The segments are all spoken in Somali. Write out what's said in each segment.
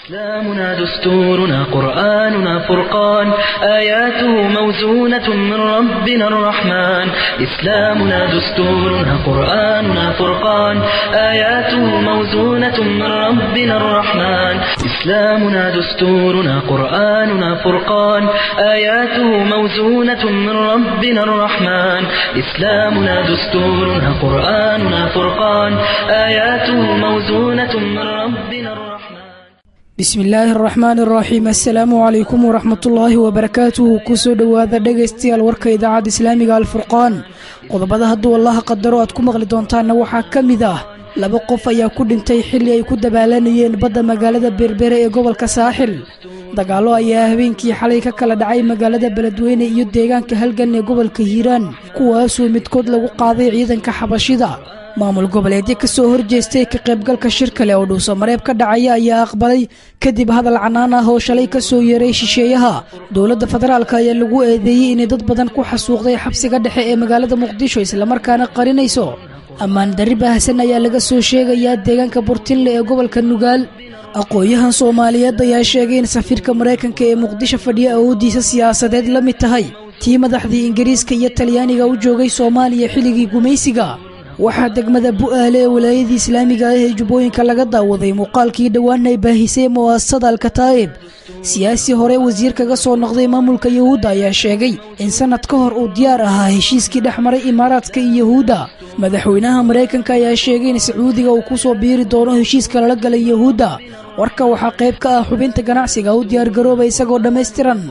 إسلامنا دستورنا قرآننا فرقان آياته موزونة من ربنا الرحمن إسلامنا دستورنا قرآننا فرقان آياته موزونة من ربنا الرحمن إسلامنا دستورنا قرآننا فرقان آياته موزونة من ربنا الرحمن إسلامنا دستورنا قرآننا فرقان آياته موزونة من ربنا الرحمن bismi illaahi araxmaan araxiim assalaamu calaykum waraxmatullaahi wabarakaatuhu kusoo dhowaada dhegaystayaal warka idaacadda islaamiga alfurqaan qodobada hadduu allaha qadaro aad ku maqli doontaanna waxaa ka mid ah laba qof ayaa ku dhintay xilli ay ku dabaalanayeen badda magaalada berbere ee gobolka saaxil dagaallo ayaa habeenkii xalay ka kala dhacay magaalada beledweyne iyo deegaanka halgan ee gobolka hiiraan kuwaasoo midkood lagu qaaday ciidanka xabashida maamul goboleedyo ka soo horjeestay ka qaybgalka shir kale oo dhuuso mareeb ka dhacaya ayaa aqbalay kadib hadal canaan ah oo shalay ka soo yeeray shisheeyaha dowladda federaalk ayaa lagu eedeeyey inay dad badan ku xasuuqday xabsiga dhexe ee magaalada muqdisho islamarkaana qarinayso ammaan darri baahsan ayaa laga soo sheegayaa deegaanka burtinle ee gobolka nugaal aqoon-yahan soomaaliyeed ayaa sheegay in safiirka maraykanka ee muqdisho fadhiya awooddiisa siyaasadeed la mid tahay tii madaxdii ingiriiska iyo talyaaniga u joogay soomaaliya xilligii gumaysiga waxaa degmada bu'aale ee walaayadii islaamiga ah ee jubbooyinka laga daawaday muuqaalkii dhowaan ay baahisay mu'asasada alkataa'ib siyaasi hore wasiir kaga soo noqday maamulka yuhuudda ayaa sheegay in sannad ka hor uu diyaar ahaa heshiiskii dhex maray imaaraadka iyo yuhuudda madaxweynaha maraykanka ayaa sheegay in sacuudiga uu ku soo biiri doono heshiiska lala galay yuhuudda warka waxaa qayb ka ah xubinta ganacsiga u diyaargarooba isagoo dhammaystiran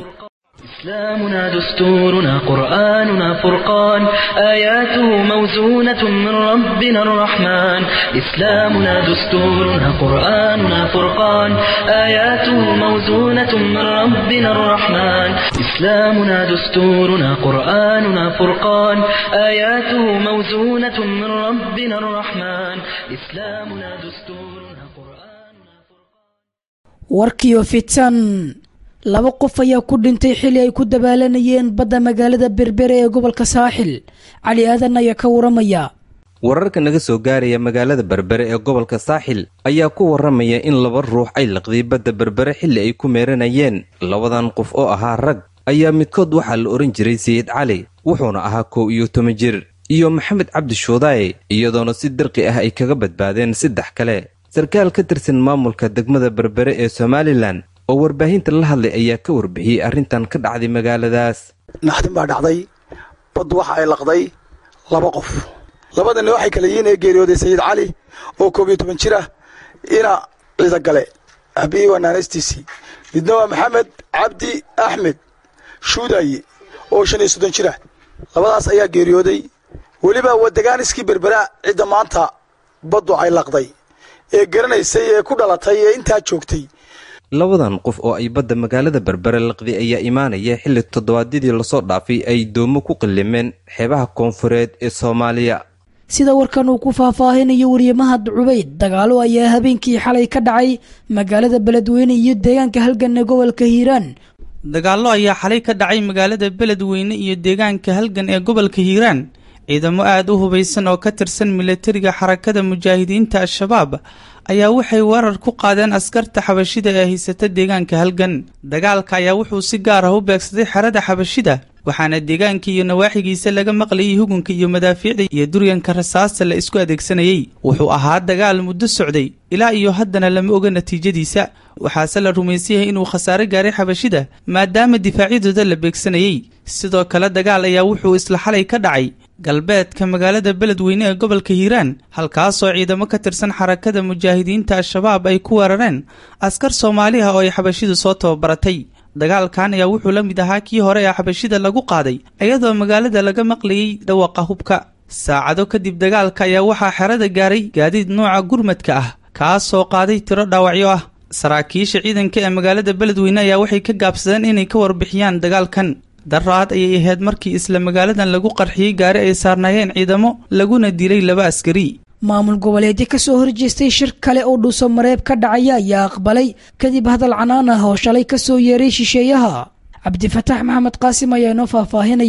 إسلامنا دستورنا قرآننا فرقان آياته موزونة من ربنا الرحمن إسلامنا دستورنا قرآننا فرقان آياته موزونة من ربنا الرحمن إسلامنا دستورنا قرآننا فرقان آياته موزونة من ربنا الرحمن إسلامنا دستورنا قرآننا فرقان warkiyo fitan laba qof ayaa ku dhintay xili ay ku dabaalanayeen badda magaalada berbere ee gobolka saaxil cali aadan ayaa ka waramaya wararka naga soo gaaraya magaalada berbere ee gobolka saaxil ayaa ku waramaya in laba ruux ay laqday badda berbere xilli ay ku meeranayeen labadan qof oo ahaa rag ayaa midkood waxaa la odhan jiray sayid cali wuxuuna ahaa kow iyo toban jir iyo maxamed cabdi shuudaaye iyadoona si dirqi ah ay kaga badbaadeen saddex kale sarkaal ka tirsan maamulka degmada berbere ee somalilan oo warbaahinta la hadlay ayaa ka warbixiyey arrintan ka dhacday magaaladaas naxdin baa dhacday baddu waxa ay laqday laba qof labadani waxay kala yihiin ee geeriyooday sayid cali oo koob iyo toban jir ah ina ciida gale aabihii waa naanaystiisii midna waa maxamed cabdi axmed shuudaye oo shan iyo soddon jir ah labadaas ayaa geeriyooday weliba wadagaaniskii berbera cidda maanta baddu ay laqday ee garanaysay ee ku dhalatay ee intaa joogtay labadan qof oo ay badda magaalada berbere laqday ayaa imaanaya xilli toddobaadyadii lasoo dhaafay ay doomo ku qillimeen xeebaha koonfureed ee soomaaliya sida warkan uu ku faahfaahinayo wariyamahad cubayd dagaalo ayaa habeenkii xalay ka dhacay magaalada beledweyne iyo deegaanka halgan ee gobolka hiiraan dagaallo ayaa xalay ka dhacay magaalada beledweyne iyo deegaanka halgan ee gobolka hiiraan ciidamo aad u hubaysan oo ka tirsan milatariga xarakada mujaahidiinta al-shabaab ayaa waxay weerar ku qaadeen askarta xabashida ee haysata deegaanka halgan dagaalka ayaa wuxuu si gaar ah u beegsaday xerada xabashida waxaana deegaanka iyo nawaaxigiisa laga maqlayay hugunka iyo madaafiicda iyo duryanka rasaasta la isku adeegsanayey wuxuu ahaa dagaal muddo socday ilaa iyo haddana lama oga natiijadiisa waxaase la rumaysan yahay inuu khasaare gaaray xabashida maadaama difaacyadooda la beegsanayey sidoo kale dagaal ayaa wuxuu isla xalay ka dhacay galbeedka magaalada beledweyne ee gobolka hiiraan halkaasoo ciidamo ka tirsan xarakada mujaahidiinta al-shabaab ay ku weerareen askar soomaali ah oo ay xabashidu soo tababaratay dagaalkan ayaa wuxuu la mid ahaa kii hore ee xabashida lagu qaaday iyadoo magaalada laga maqlayay dhawaqa hubka saacado kadib dagaalka ayaa waxaa xerada gaaray gaadiid nooca gurmadka ah kaasoo qaaday tiro dhaawacyo ah saraakiisha ciidanka ee magaalada beledweyne ayaa waxay ka gaabsadeen inay ka warbixiyaan dagaalkan daraad ayay ahayd markii isla magaaladan lagu qarxiyey gaari ay saarnaayeen ciidamo laguna dilay laba askari maamul goboleedyo ka soo horjeestay shir kale oo dhuuso mareeb ka dhacaya ayaa aqbalay kadib hadal canaan ah oo shalay ka soo yeeray shisheeyaha cabdifataax maxamed qaasim ayaa inoo faahfaahinaya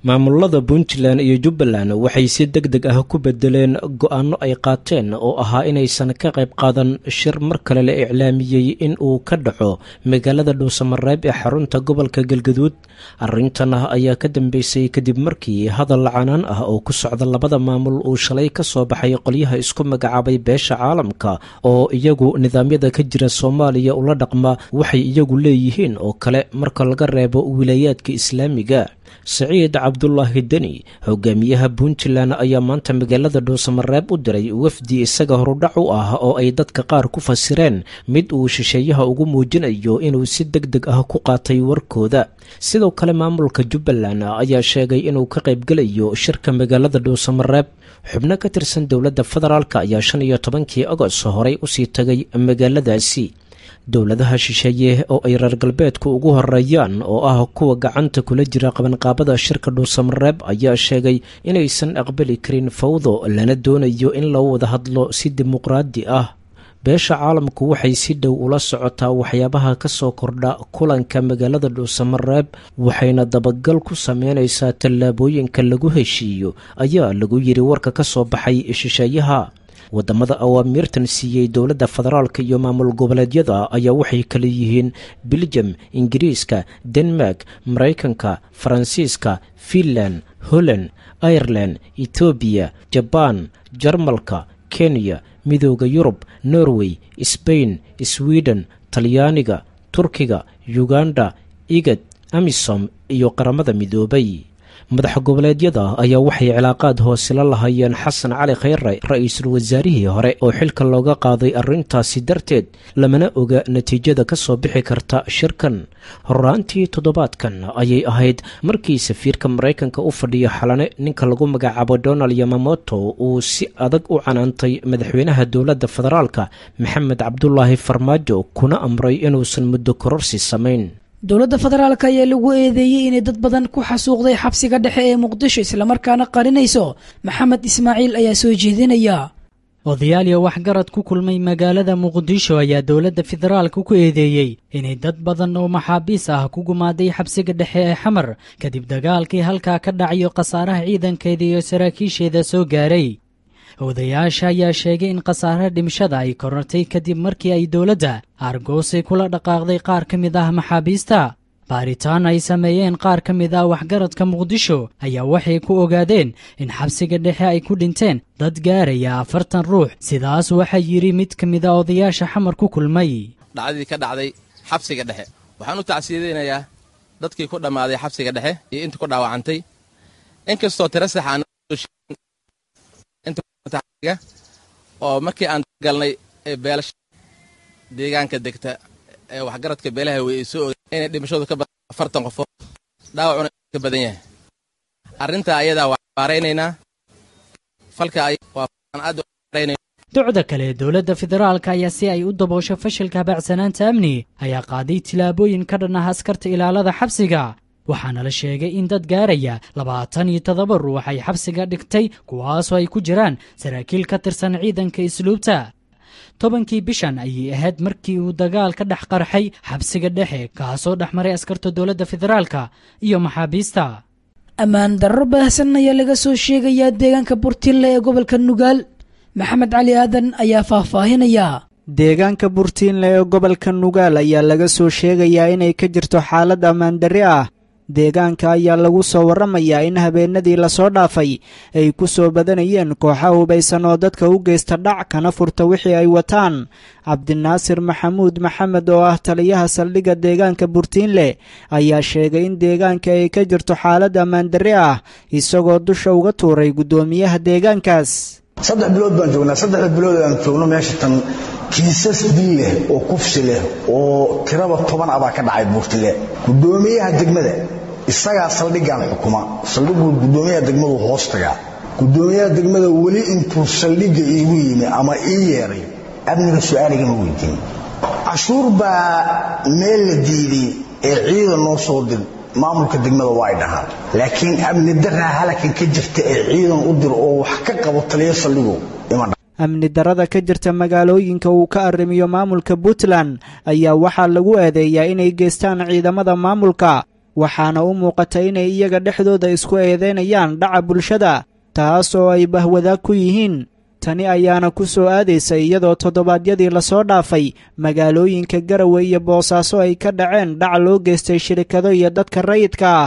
maamulada puntland iyo jubbaland waxay si deg deg ah ku bedeleen go-aanno ay qaateen oo ahaa inaysan ka qayb qaadan shir mar kale la iclaamiyey in uu ka dhaco magaalada dhuusamareeb ee xarunta gobolka galgaduud arrintan ayaa ka dambeysay kadib markii hadal canaan ah oo ku socda labada maamul uu shalay ka soo baxay qolyaha isku magacaabay beesha caalamka oo iyagu nidaamyada ka jira soomaaliya ula dhaqma waxay iyagu leeyihiin oo kale marka laga reebo wilaayaadka islaamiga saciid cabdulaahi deni hogaamiyaha puntland ayaa maanta magaalada dhuusamareeb u diray wafdi isaga horudhac u ah oo ay dadka qaar ku fasireen mid uu shisheeyaha ugu muujinayo inuu si deg deg ah ku qaatay warkooda sidoo kale maamulka jubbaland ayaa sheegay inuu ka qaybgelayo shirka magaalada dhuusamareeb xubno ka tirsan dowladda federaalk ayaa shan iyo tobankii agost horey usii tagay magaaladaasi dowladaha shisheeye oo ay reer galbeedku ugu horeeyaan oo ah kuwa gacanta kula jira qabanqaabada shirka dhuusamareeb ayaa sheegay inaysan aqbali karin fawdo lana doonayo in loo wada hadlo si dimuqraadi ah beesha caalamku waxay si dhow ula socotaa waxyaabaha ka soo kordha kulanka magaalada dhuusamareeb waxayna dabagal ku sameynaysaa tallaabooyinka lagu heshiiyo ayaa lagu yiri warka ka soo baxay shisheeyaha wadamada awaamiirtan siiyey dowladda federaalk iyo maamul goboleedyada ayaa waxay kala yihiin biljam ingiriiska denmark maraykanka faransiiska finland holland ireland etoobiya jabaan jarmalka kenya midooda yurub norway sbain sweden talyaaniga turkiga uganda igad amisom iyo qaramada midoobay madax goboleedyada ayaa waxay cilaaqaad hoose la lahayeen xasan cali khayre ra-iisul wasaarihii hore oo xilka looga qaaday arrintaasi darteed lamana oga natiijada ka soo bixi karta shirkan horaantii toddobaadkan ayay ahayd markii safiirka maraykanka u fadhiya xalane ninka lagu magacaabo donald yamamoto uu si adag u canaantay madaxweynaha dowladda federaalka maxamed cabdulaahi farmaajo kuna amray inuusan muddo kororsi samayn dowladda federaalk ayaa lagu eedeeyey inay dad badan ku xasuuqday xabsiga dhexe ee muqdisho islamarkaana qarinayso maxamed ismaaciil ayaa soo jeedinaya odayaal waxgarad ku kulmay magaalada muqdisho ayaa dowladda federaalka ku eedeeyey inay dad badan oo maxaabiis ah ku gumaaday xabsiga dhexe ee xamar kadib dagaalkii halkaa ka dhacayo khasaaraha ciidankeeda iyo saraakiisheeda soo gaaray odayaasha ayaa sheegay in khasaaraha dhimashada ay korortay kadib markii ay dowladda aargoosay kula dhaqaaqday qaar ka mid ah maxaabiista baaritaan ay sameeyeen qaar ka mid ah waxgaradka muqdisho ayaa waxay ku ogaadeen in xabsiga dhexe ay ku dhinteen dad gaaraya afartan ruux sidaas waxaa yidhi mid ka mid a odayaasha xamar ku kulmay dhacdadii ka dhacday xabsiga dhexe waxaan u tacsiyadeynayaa dadkii ku dhammaaday xabsiga dhexe iyo intii ku dhaawacantay inkastoo tira sax aan oo markii aan galnay beelasha deegaanka degta ee waxgaradka beelaha wey ay soo ogeen inay dhimashadu ka badan afartan qofood dhaawacuna ka badan yahay arrintaa ayadaa waa baaraynaynaa falka waa aad baaraynayna docda kale dowladda federaalka ayaa si ay u daboosho fashilka habacsanaanta amni ayaa qaaday tillaabooyin ka dhan ah askarta ilaalada xabsiga waxaana la sheegay in dad gaaraya labaatan iyo toddoba ruux ay xabsiga dhigtay kuwaasoo ay ku jiraan saraakiil ka tirsan ciidanka isluubta tobankii bishan ayay ahayd markii uu dagaal ka dhex qarxay xabsiga dhexe kaasoo dhex maray askarta dowladda federaalka iyo maxaabiista ammaan darro baahsan ayaa laga soo sheegayaa deegaanka burtinle ee gobolka nugaal maxamed cali aadan ayaa faahfaahinaya deegaanka burtiinle ee gobolka nugaal ayaa laga soo sheegayaa inay ka jirto xaalad ammaandarri ah deegaanka ayaa lagu soo warramayaa in habeenadii lasoo dhaafay ay ku soo badanayeen kooxa hubaysan oo dadka u geysta dhac kana furta wixii ay wataan cabdinaasir maxamuud maxamed oo ah taliyaha saldhigga deegaanka burtiinle ayaa sheegay in deegaanka ay ka jirto xaalad ammaandarri ah isagoo dusha uga tuuray guddoomiyaha deegaankaas saddex bilood baan joognaa saddexda bilood aan joogno meesha tan kiisas dil leh oo kufsi leh oo tiraba toban ah baa ka dhacay buurtile guddoomiyaha degmada isagaa saldhiggan xukuma saldhigu guddoomiyaha degmadu hoos tagaa guddoomiyaha degmada weli intuu saldhigga iigu yimi ama ii yeeray amniga su-aaligama weydiin cashuur baa meel la diiday ee ciidan noo soo dir maamulka degmada waa ay dhahaan laakiin amni daraa halakan ka jirta ee ciidan u dir oo wax ka qabo taliyo saldhigu ima amni darada ka jirta magaalooyinka uu ka arrimiyo maamulka puntland ayaa waxaa lagu eedeeyaa inay geystaan ciidamada maamulka waxaana u muuqata inay iyaga dhexdooda isku eedaynayaan dhaca bulshada taas oo ay bahwadaag ku yihiin tani ayaana ku soo aadaysa iyadoo toddobaadyadii lasoo dhaafay magaalooyinka garawe iyo boosaaso ay ka dhaceen dhac loo geystay shirikado iyo dadka rayidka ah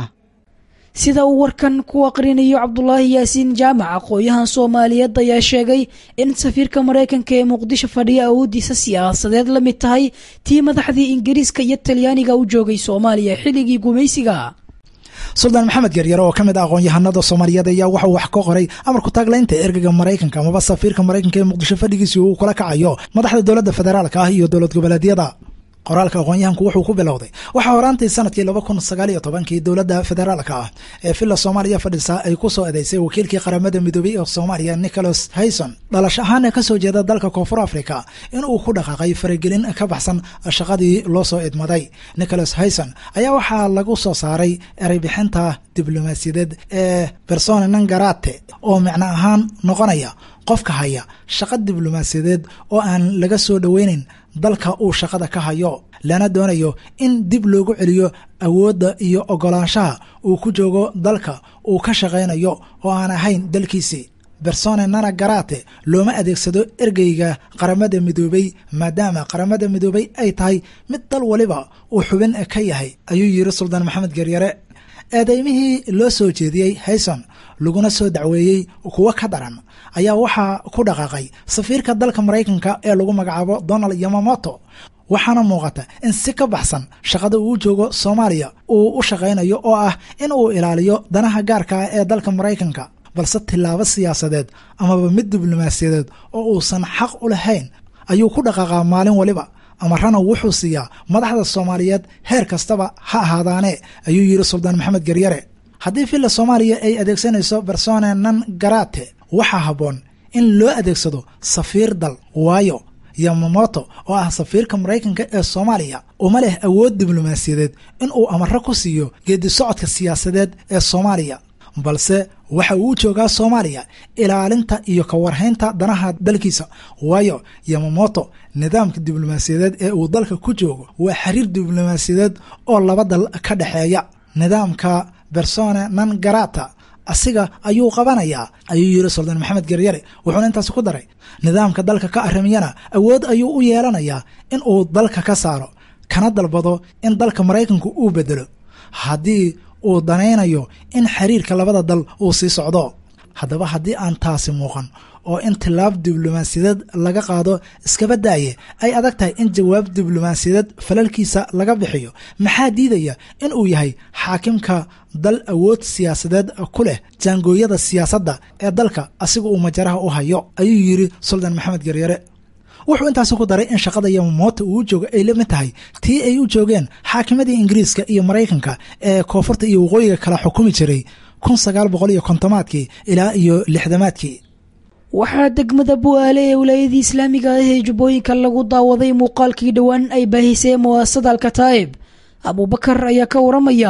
sida uu warkan ku aqrinayo cabdulaahi yaasiin jaamac aqooyahan soomaaliyeed ayaa sheegay in safiirka maraykanka ee muqdisho fadhiya awooddiisa siyaasadeed la mid tahay tii madaxdii ingiriiska iyo talyaaniga u joogay soomaaliya xilligii gumaysiga suldaan maxamed geryare oo ka mid ah aqoon-yahanada soomaaliyeed ayaa waxauu wax ka qoray amarku taaglaynta ergeyga maraykanka amaba safiirka maraykanka ee muqdisho fadhigiisii uu kula kacayo madaxda dowladda federaalka ah iyo dowlad goboleedyada qoraalka aqoon-yahanku wuxuu ku bilowday waxaa horaantii sanadkii laba kun sagaal iyo tobankii dowladda federaalka ah ee villa soomaaliya fadhisa ay ku soo eedeysay wakiilkii qaramada midoobey ee soomaaliya nicholas hayson dhalash ahaan ee kasoo jeeda dalka koonfur africa in uu ku dhaqaaqay faragelin ka baxsan shaqadii loo soo idmaday nicholas hayson ayaa waxaa lagu soo saaray ereybixinta diblomaasiyadeed ee persone nangarate oo micno ahaan noqonaya qofka haya shaqa diblomaasiyadeed oo aan laga soo dhoweynayn dalka uu shaqada ka hayo lana doonayo in dib loogu celiyo awoodda iyo ogolaanshaha uu ku joogo dalka uu ka shaqaynayo oo aan ahayn dalkiisii bersone nana garate looma adeegsado ergeyga qaramada midoobey maadaama qaramada midoobey ay tahay mid dal waliba uu xubin ka yahay ayuu yiri suldaan maxamed geryare eedeymihii loo soo jeediyey hayson laguna soo dacweeyey kuwo ka daran ayaa waxaa ku dhaqaaqay safiirka dalka maraykanka ee lagu magacaabo donald yamamoto waxaana muuqata in si ka baxsan shaqada uu joogo soomaaliya uu u shaqaynayo oo ah in uu ilaaliyo danaha gaarka ah ee dalka maraykanka balse tilaabo siyaasadeed amaba mid diblomaasiyadeed oo uusan xaq u lahayn ayuu ku dhaqaaqaa maalin waliba amarana wuxuu siiyaa madaxda soomaaliyeed heer kastaba ha ahaadaane ayuu yiri suldaan maxamed geryare haddii villa soomaaliya ay adeegsanayso bersone nan garate waxaa habboon in loo adeegsado safiir dal waayo yamamoto oo ah safiirka maraykanka ee soomaaliya uma leh awood diblomaasiyadeed in uu amaro ku siiyo geedi socodka siyaasadeed ee soomaaliya balse waxa uu joogaa soomaaliya ilaalinta iyo ka warhaynta danaha dalkiisa waayo yamamoto nidaamka diblomaasiyadeed ee uu dalka ku joogo waa xiriir diblomaasiyadeed oo laba dal ka dhexeeya nidaamka bersone nan garata asiga ayuu qabanayaa ayuu yiri suldaan maxamed geryare wuxuuna intaasi ku daray nidaamka dalka ka arrimiyana awood ayuu u yeelanayaa in uu dalka ka saaro kana dalbado in dalka maraykanku uu bedelo haddii uu danaynayo in xiriirka labada dal uu sii socdo haddaba haddii aan taasi muuqan oo in tilaab diblomaasiyadeed laga qaado iskaba daaye ay adag tahay in jawaab diblomaasiyadeed falalkiisa laga bixiyo maxaa diidaya in uu yahay xaakimka dal awood siyaasadeed ku leh jaangooyada siyaasadda ee dalka asiga uu majaraha u hayo ayuu yiri suldaan maxamed geryare wuxuu intaasi ku daray in shaqada yamamoto uu joogo ay la mid tahay tii ay u joogeen xaakimadii ingiriiska iyo maraykanka ee koonfurta iyo waqooyiga kala xukumi jiray kun sagaal boqol iyo kontomaadkii ilaa iyo lixdamaadkii waxaa degmada bu'aale ee wilaayadii islaamiga ah ee jubbooyinka lagu daawaday muuqaalkii dhowaan ay baahisay muwaasada alkataa'ib abuubakar ayaa ka waramaya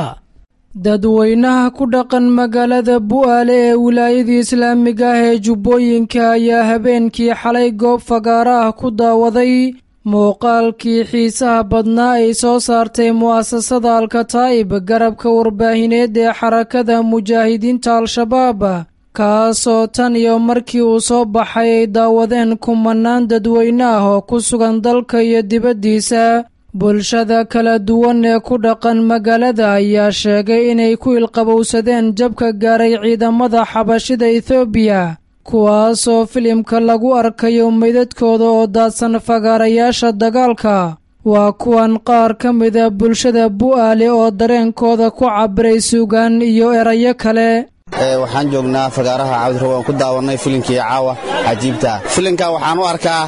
dadweynaha ku dhaqan magaalada bu'aale ee wilaayadii islaamiga ah ee jubbooyinka ayaa habeenkii xalay goob fagaara ah ku daawaday muuqaalkii xiisaha badnaa ay soo saartay mu'asasada alkataa'ib garabka warbaahineed ee xarakada mujaahidiinta al-shabaab kaasoo tan iyo markii uu soo baxay ay daawadeen kumanaan dadweyne ah oo ku sugan dalka iyo dibaddiisa bulshada kala duwan ee ku dhaqan magaalada ayaa sheegay inay ku ilqabowsadeen jabka gaaray ciidamada xabashida ethoobiya kuwaasoo filimka lagu arkayo meydadkooda oo daadsan fagaarayaasha dagaalka waa kuwan qaar ka mida bulshada bu'aale oo dareenkooda ku cabiray suugaan iyo erayo kale waxaan joognaa fagaaraha cabdirab aan ku daawannay filimkii caawa cajiibta filimka waxaan u arkaa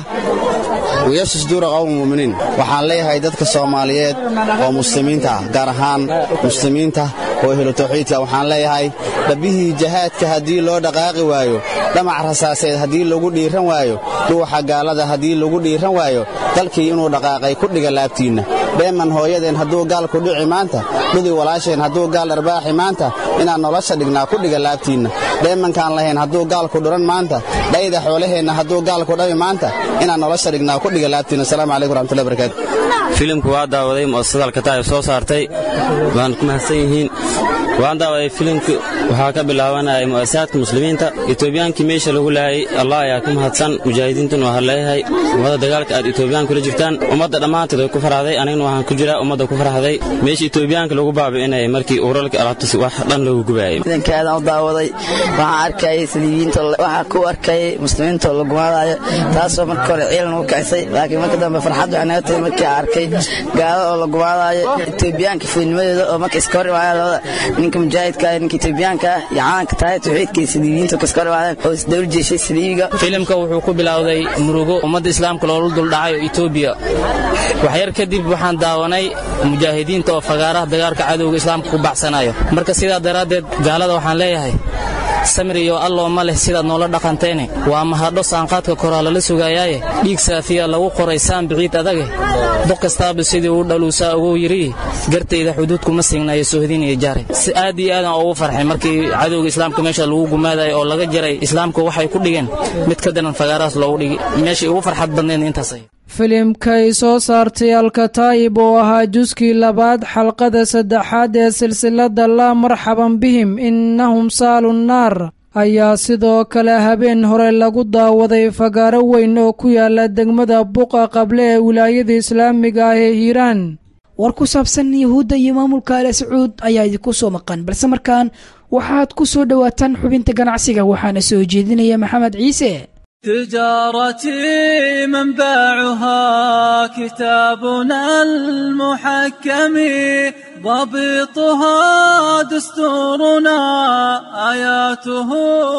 wiyaasha suduura qowma mu'miniin waxaan leeyahay dadka soomaaliyeed oo muslimiinta ah gaar ahaan muslimiinta oo ehlu tawxiidka waxaan leeyahay dhabbihii jahaadka haddii loo dhaqaaqi waayo dhamac rasaaseed haddii lagu dhiiran waayo dhuuxa gaalada haddii lagu dhiiran waayo dalkii inuu dhaqaaqay ku dhiga laabtiinna dheeman hooyadeen hadduu gaal ku dhici maanta dhudi walaasheen hadduu gaal dharbaaxi maanta inaan nolosha dhignaa ku dhiga laabtiinna dheemankaan lahayn hadduu gaal ku dhuran maanta dhayda xoolaheenna hadduu gaal ku dhabi maanta inaan nolosha dhignaa ku dhiga laabtiinna asalaamu calaykum waraxmatullahi barakaatu filimku waa daawaday mu'asasada alkataa'ib soo saartay waan ku mahadsan yihiin waan daawaday filimku waxaa ka bilaabanaya mu'asasaadka muslimiinta etoobiyaankii meesha lagu laayay allah ayaa ku mahadsan mujaahidiintuna waxaa leeyahay ummadda dagaalka aad etoobiyaan kula jirtaan ummadda dhammaanteed way ku farxday anigana waxaan ku jiraa ummadda ku farxday meesha etoobiyaanka lagu baabi'inayay markii uralka alaabtas wax dhan loogu gubaayay ciidankaadaan u daawaday waxaan arkayay saliibiyiinta waxaan ku arkayay muslimiinta oo la gumaadayo taasoo marka hore ciilan ugu kicisay laakiin marka dambe farxad waxay naga tahay markii aan arkay gaalo oo la gumaadayo etoobiyaanka fuudnimadooda oo marka iska hor imaadeen labada ninka mujaahidka ah ninka etoobiyaanka ah iyo calanka tahay tawxiidka iyo saliibiyiinta oo iska hor imaadeen oo isdawla jeeshay saliibiga filimka wuxuu ku bilowday murugo ummadda islaamka loola duldhacayo etoobiya waxyar kadib waxaan daawanay mujaahidiinta oo fagaaraha dagaalka cadowga islaamka ku baxsanayo marka sidaa daraaddeed gaalada waxaan leeyahay samir iyo alloo ma leh sidaad noola dhaqanteene waa mahadho saanqaadka koraa lala sugayaaye dhiig saafiya lagu qoray saan biciid adage doq kastaaba sidii uu dhaluusaa ugu yidhi gartayda xuduudkuma signayo sohdinaya jaare si aad iyo aadan ugu farxay markii cadowga islaamka meesha lagu gumaadayo oo laga jaray islaamka waxay ku dhigeen mid ka daran fagaarahaas loogu dhigi meeshai ugu farxad badnayd intaasay filimkay soo saartay alkataa'ib oo ahaa juskii labaad xalqada saddexaad ee silsiladda laa marxaban bihim innahum saalu nnaar ayaa sidoo kale habeen hore lagu daawaday fagaaro weyn oo ku yaala degmada buqa qable ee wilaayada islaamiga ah ee hiiraan war ku saabsan yuhuudda iyo maamulka ale sacuud ayaa idinku soo maqan balse markaan waxaad ku soo dhowaataan xubinta ganacsiga waxaana soo jeedinaya maxamed ciise تجارتي منبعها كتابنا المحكم ضبطها دستورنا آياته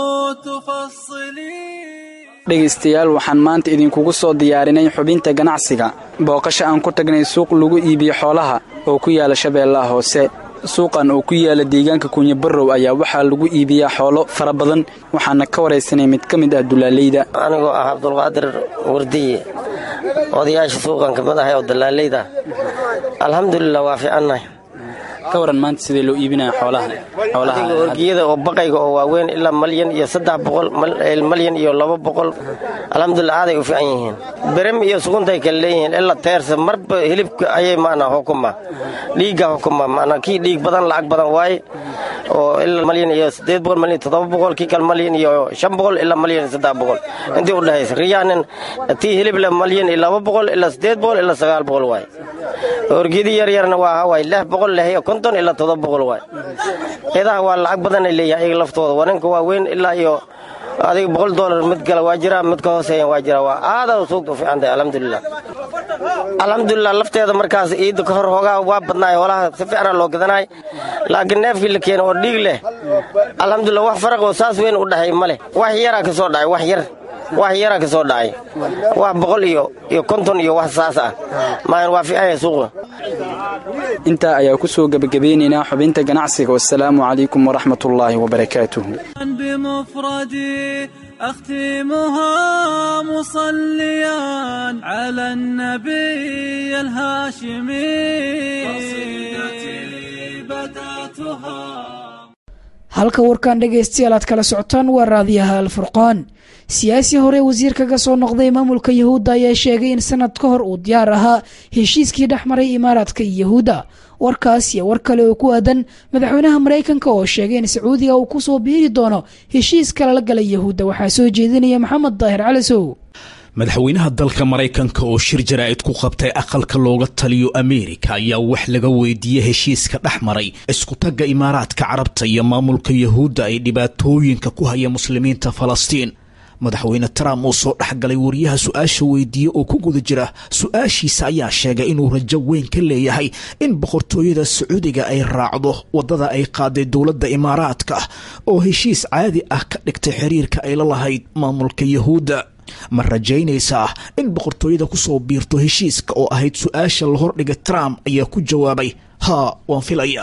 تفصلي dhegaystayaal waxaan maanta idinkugu soo diyaarinay xubinta ganacsiga booqasho aan ku tagnay suuq lagu iibiyo xoolaha oo ku yaala shabeellaha hoose suuqan oo ku yaala deegaanka kunyabarow ayaa waxaa lagu iibiyaa xoolo fara badan waxaana ka waraysanay mid ka mid ah dulaaleyda anigoo ah cabdulqaadir wardiye odayaasha suuqan ka mid ahay oo dalaaleyda alxamdulilah waa fiicannahay ka waran maanta sidee loo iibinaya xoolaha adiga orgiyada oo baqayga oo waaweyn ilaa malyan iyo saddex boqol malyan iyo laba boqol alxamdulilah aaday u fiican yihiin berem iyo suguntay kale leeyihiin ilaa teersa marba hilibka ayay maanaa xukuma dhiigga xukuma maanaa kii dhiig badan lacag badan waaye oo ilaa malyan iyo siddeed boqol malyan toddoba boqol kii kale malyan iyo shan boqol ilaa malyan iyo saddex boqol intii u dhexaysa riyaanin tii hilib le malyan iyo laba boqol ilaa siddeed boqol ilaa sagaal boqol waaye orgiyadii yaryarna waa hawaay lix boqol leh iyo konton ilaa toddoba boqol waay idaha waa lacag badanay leeyahay ayaga laftooda waninka waa weyn ilaa iyo adiga boqol doolar mid kale waa jira mid ka hooseeyan waa jira waa aada suugta u fiican tahay alxamdulilah alxamdulilah lafteeda markaas ciidda ka hor hoogaa waa badnaay hoolaha si fiicana loo gadanaay laakiin neefkii la keena oo dhiig leh alxamdulilah wax faraq oo saas weyn u dhexay ma leh wax yaraa ka soo dhacay wax yar wax yaraa ka soo dhacay wax boqol iyo iyo konton iyo wax saas ah maayan waa fiican yahay suuqa intaa ayaa ku soo gebagabeynaynaa xubinta ganacsiga wasalaamu calaykum waraxmatullaahi wabarakaatuh بمفردي أختمها مصليا على النبي الهاشمي قصيدتي بدأتها halka warkan dhegaystayaal aad kala socotaan waa raadiyaha alfurqaan siyaasi hore wasiir kaga soo noqday maamulka yahuudda ayaa sheegay in sanad ka hor uu diyaar ahaa heshiiskii dhex maray imaaraadka iyo yahuudda warkaas iyo war kale oo ku aadan madaxweynaha maraykanka oo sheegay in sacuudiga uu kusoo biiri doono heshiiska lala galay yahuudda waxaa soo jeedinaya maxamed daahir calisow madaxweynaha dalka maraykanka oo shir jaraa'id ku qabtay aqalka looga taliyo ameerika ayaa wax laga weydiiyey heshiiska dhex maray iskutagga imaaraadka carabta iyo maamulka yahuudda ay dhibaatooyinka ku haya muslimiinta falastiin madaxweyne trump uu soo dhexgalay wariyaha su-aasha weydiiye oo ku guda jira su-aashiisa ayaa sheegay inuu rajo weyn ka leeyahay in boqortooyada sacuudiga ay raacdo waddada ay qaaday dowladda imaaraadka oo heshiis caadi ah ka dhigtay xiriirka ay la lahayd maamulka yahuudda ma rajaynaysaa in boqortooyada kusoo biirto heshiiska oo ahayd su-aasha la hordhigay trump ayaa ku jawaabay haa waan filaya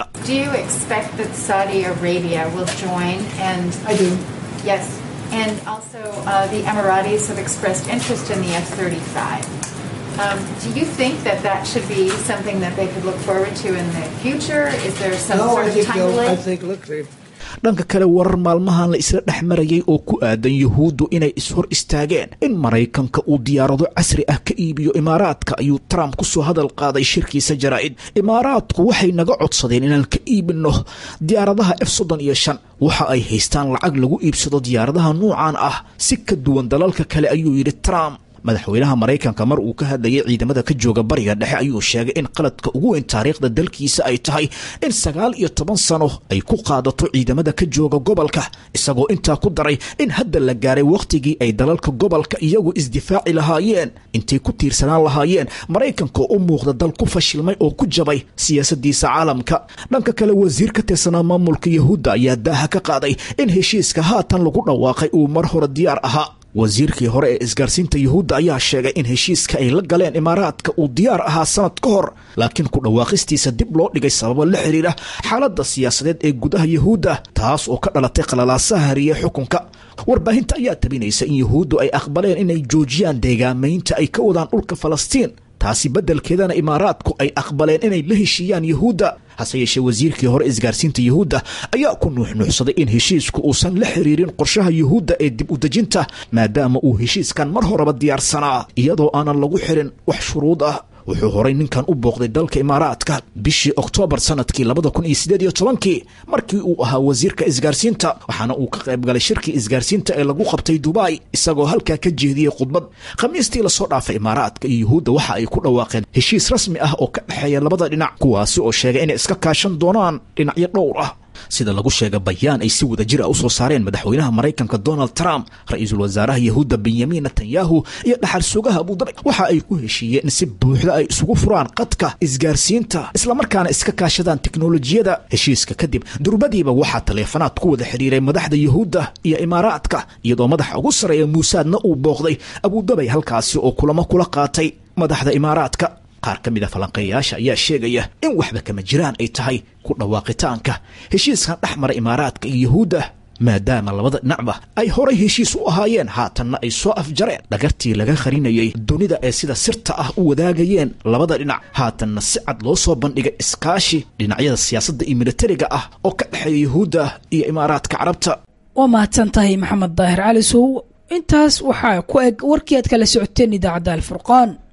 And also, uh, the Emiratis have expressed interest in the F 35. Um, do you think that that should be something that they could look forward to in the future? Is there some sort of timeline? dhanka kale warar maalmahan la isla dhex marayay oo ku aadan yuhuuddu inay ishor istaageen in maraykanka uu diyaarado casri ah ka iibiyo imaaraadka ayuu trump ku soo hadal qaaday shirkiisa jaraa'id imaaraadku waxay naga codsadeen inaan ka iibinno diyaaradaha f soddon iyo shan waxa ay haystaan lacag lagu iibsado diyaaradaha nuucan ah si ka duwan dalalka kale ayuu yidhi trump madaxweynaha maraykanka mar uu ka hadlayay ciidamada ka jooga bariga dhexe ayuu sheegay in qaladka ugu weyn taariikhda dalkiisa ay tahay in sagaal iyo toban sano ay ku qaadato ciidamada ka jooga gobolka isagoo intaa ku daray in hadda la gaaray wakhtigii ay dalalka gobolka iyagu isdifaaci lahaayeen intay ku tiirsanaan lahaayeen maraykanka oo u muuqda dal ku fashilmay oo ku jabay siyaasadiisa caalamka dhanka kale wasiir ka tirsanaa maamulka yahuudda ayaa daaha ka qaaday in heshiiska haatan lagu dhawaaqay uu mar hore diyaar ahaa wasiirkii hore ee isgaarsiinta yuhuudda ayaa sheegay in heshiiska ay la galeen imaaraadka uu diyaar ahaa sanad ka hor laakiin ku dhawaaqistiisa dib loo dhigay sababo la xidhiidha xaaladda siyaasadeed ee gudaha yuhuudda taas oo ka dhalatay qalalaasaha hariye xukunka warbaahinta ayaa tabinaysa in yuhuuddu ay aqbaleen inay joojiyaan deegaamaynta ay ka wadaan dhulka falastiin taasi beddelkeedana imaaraadku ay aqbaleen inay la heshiiyaan yuhuudda hase yeeshee wasiirkii hore isgaarsiinta yuhuudda ayaa ku nuuxnuuxsaday in heshiisku uusan la xiriirin qorshaha yuhuudda ee dib u dejinta maadaama uu heshiiskan mar horeba diyaarsanaa iyadoo aanan lagu xirin wax shuruud ah wuxuu horay ninkan u booqday dalka imaaraadka bishii oktoobar sanadkii labada kun iyo sideed iyo tobankii markii uu ahaa wasiirka isgaarsiinta waxaana uu ka qayb galay shirkii isgaarsiinta ee lagu qabtay dubai isagoo halkaa ka jeediyey khudbad khamiistii lasoo dhaafay imaaraadka iyo yuhuudda waxa ay ku dhawaaqeen heshiis rasmi ah oo ka dhexeeya labada dhinac kuwaasi oo sheegay inay iska kaashan doonaan dhinacyo dhowr ah sida lagu sheega bayaan ay si wada jir a u soo saareen madaxweynaha maraykanka donald trump ra-iisul wasaaraha yahuudda benyamin netanyahu iyo dhaxal sugaha abudabi waxa ay ku heshiiyeen in si buuxda ay isugu furaan qadka isgaarsiinta islamarkaana iska kaashadaan teknolojiyada heshiiska kadib durbadiiba waxaa taleefanaad ku wada xidhiiray madaxda yahuudda iyo imaaraadka iyadoo madaxa ugu sarreeya muusaadna uu booqday abudabay halkaasi oo kulamo kula qaatay madaxda imaaraadka qaar ka mid a falanqeeyayaasha ayaa sheegaya in waxba kama jiraan ay tahay ku dhawaaqitaanka heshiiskan dhex mara imaaraadka iyo yuhuudda maadaama labada dhinacba ay horay heshiis u ahaayeen haatanna ay soo afjareen dhagartii laga qarinayay dunida ee sida sirta ah u wadaagayeen labada dhinac haatanna si cad loo soo bandhigay iskaashi dhinacyada siyaasadda iyo militariga ah oo ka dhexeeya yuhuudda iyo imaaraadka carabta waa mahadsan tahay maxamed daahir cali sow intaas waxaa ku eg warkii aad kala socoteen idaacadda alfurqaan